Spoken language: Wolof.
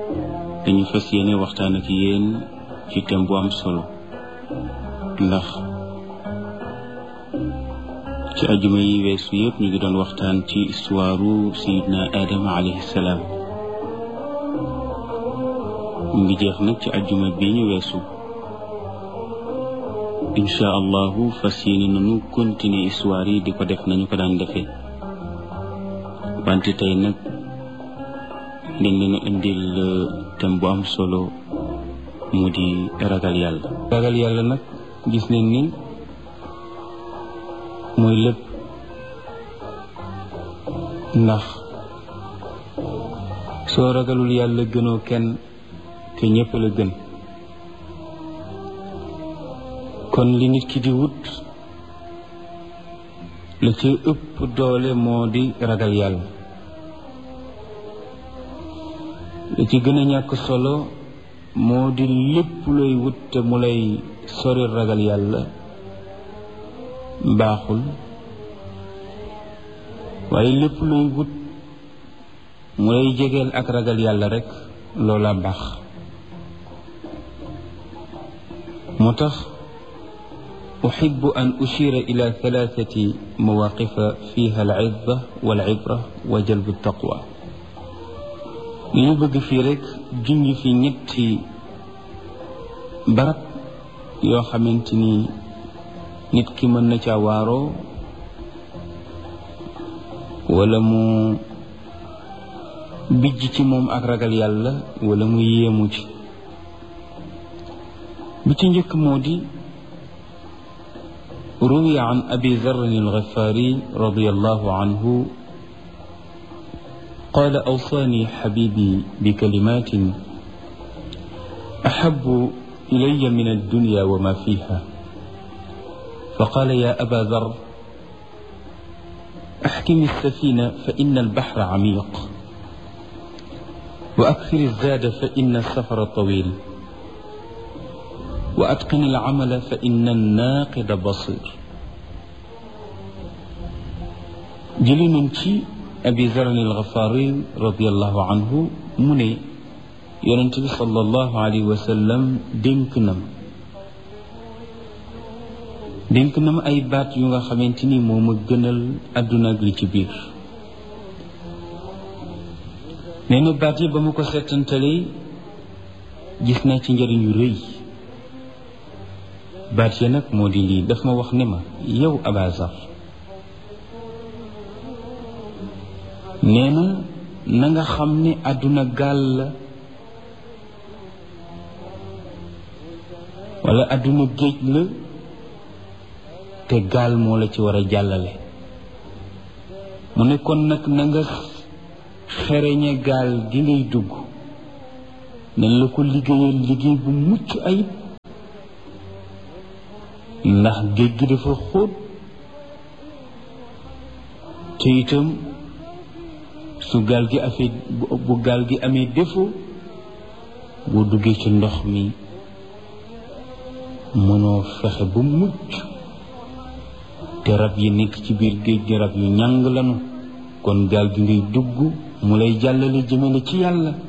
dañu fas yéene waxtaan ak yéen ci thème bu am solo ndax ci ajuma yi weesu yëpp ñu ngi doon waxtaan ci istuwaaru sayidna Adama alayhi salaam mu ngi jeex nag ci ajuma bi ñu weesu incha allahu fas yéene nañu continuer histoire yi di ko def nañu ko daan defee wante tey nag dañ leen a indil thème bu am solo mu di ragal yàlla ragal yàlla nag gis nañ ni mooy lépp ndax soo ragalul yàlla gënoo kenn te ñépp la gën kon li nit ki di wut la ci ëpp doole moo di ragal yàlla la ci gën a ñàkk solo moo di lépp looy wut te mu lay sori ragal yàlla baaxul waaye lépp looy wut mu lay jegeel ak ragal yàlla rekk loola baax moo tax أحب أن أشير إلى ثلاثة مواقف فيها العظة والعبرة وجلب التقوى li ñu bëgg fii rekk junj fi ñetti barab yoo xamante ni nit ki mën na ca waaroo walla mu bijj ci moom ak ragal yàlla walla mu yéemu ci bi ci njëkk moo di روي عن أبي ذر الغفاري رضي الله عنه قال أوصاني حبيبي بكلمات أحب إلي من الدنيا وما فيها فقال يا أبا ذر أحكم السفينة فإن البحر عميق وأكثر الزاد فإن السفر طويل وأتقن العمل فإن الناقد بصير jëli nañ ci abi zaran alxafaari radiallahu anhu mu ne yonent bi sallallahu alayhi wa sallam dénk nam dénk nam ay baat yu nga xamante ni moo ma gënal àdduna ak li ci biir nee na baat yi ba ma ko seetantalee gis naa ci njëriñ yu rëy baat ya nag moo di lii daf ma wax ne ma yow abazar nee na na nga xam ne àdduna gaal la walla àdduna géej la te gaal moo la ci war a jàllale mu ne kon nag na nga xereñe gaal gi ngay dugg nañ la ko liggéeyal liggéey bu mucc ayib ndax géej gi dafa xóot te itam su gaal gi afee bu gaal gi amee défaut boo duggee ci ndox mi mënoo fexe ba mucc te rab yi nekk ci biir géej gi rab yu ñàng lanu kon gaal gi ngay dugg mu lay jàllale jëmale ci yàlla